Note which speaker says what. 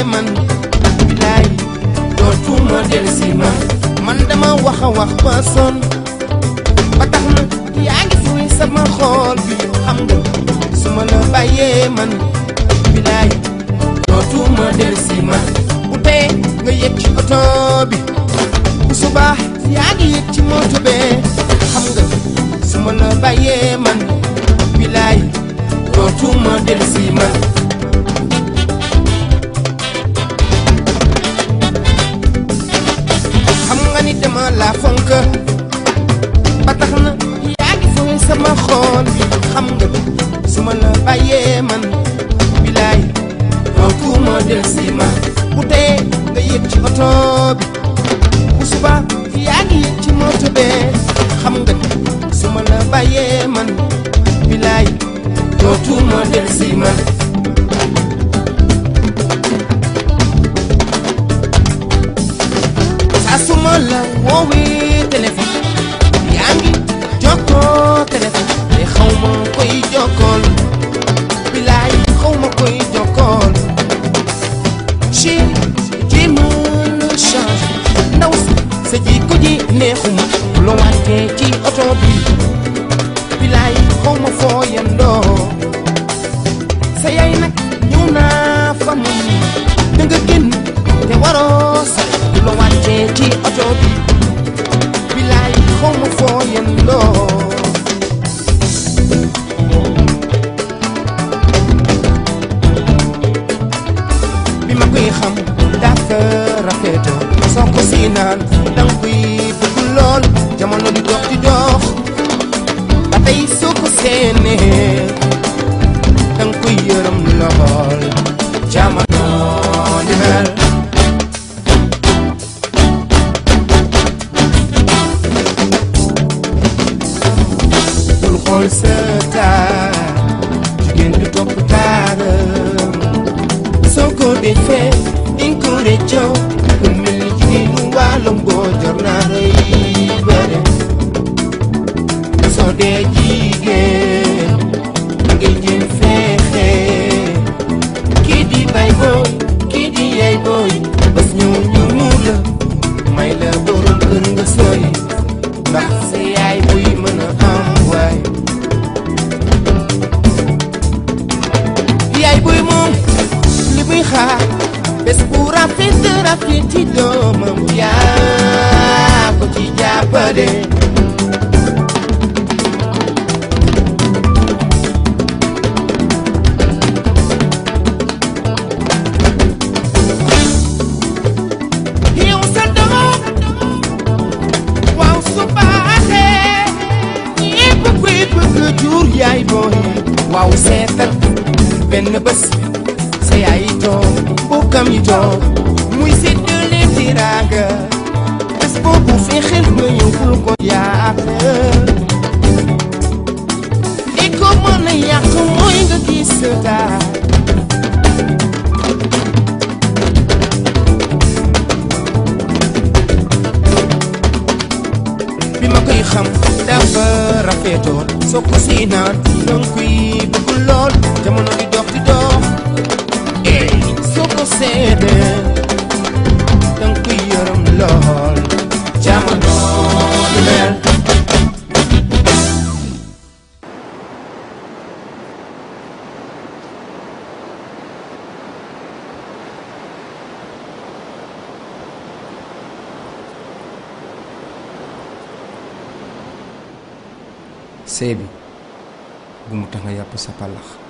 Speaker 1: bàyyee man bilaay dootuma dellusi man man dama wax a wax ba sonn ba tax na yaa ngi fuy sama xool bi xam nga su ma la bàyyee man bilaay dootuma dellusi man bu tee nga yëg ci oto bi bu subaa yaa ngi yëg ci moto bee xam nga su ma la bàyyee man bilaay dootuma dellusi man xam nga ni dama la fonk ba tax na yaa ngi fooy sama xool bi xam nga su ma la bàyyee man bilaay dootuma dellusi man bu tee nga yëg ci oto bi bu suba yaa ngi yëg ci moto bee xam nga su ma la bàyyee man bilaay dootuma dellusi man saa su ma la woowee téléphone yaa ngi jokkoo téléphone te xaw ma koy jokkool bilaay xaw ma koy jokkool chéri jéema la change ndaw si sa jikko ji neexuma loo wàccee ci oto bi bilaay xaw ma foo yendoo sa yaay nag ñëw naa fa mu da nga génn te waroo sa loo wàccee ci oto bi bilaay xaw ma foo yendoo bi ma koy xam dafa rafetoo soo ko si naan danga koy bëgg lool jamono di dox di dox ba tey soo ko seenee danga koy yërëm lool jamono di mel bul xool sa taar jigéen du topp taaram soo ko defee dinga ko réccoo ku mel ni jigéenu wàllum boo jor naa rëy bëre soo dee jigéen da ngay jéem fexe kii di bay booy kii di yay booy bés ñëw ñu muur la may la borom kër nga sooy ndax sa yaay buy mën a am waay yaay buy moom li muy xaar bés bu rafet rafet ci doomam yaa ko ci jàppale yow sa doom waaw su baaxee ñépp koy bëgg jur yaay booy waaw seetal benn bés sa yaay yi toog bokkam yi toog muy séddale tiraanga bés boobu fexeel nga yóbbul ko yàq li ko mën a yàq mooy nga gis sa taar bi ma koy xam dafa rafetoon soo ko si naan danga koy bëgg lool jamono di dox di dox eh soo ko seedee danga koy yërëm lool jamono di mel
Speaker 2: sëy bi bu mu tax nga yàpp sa palax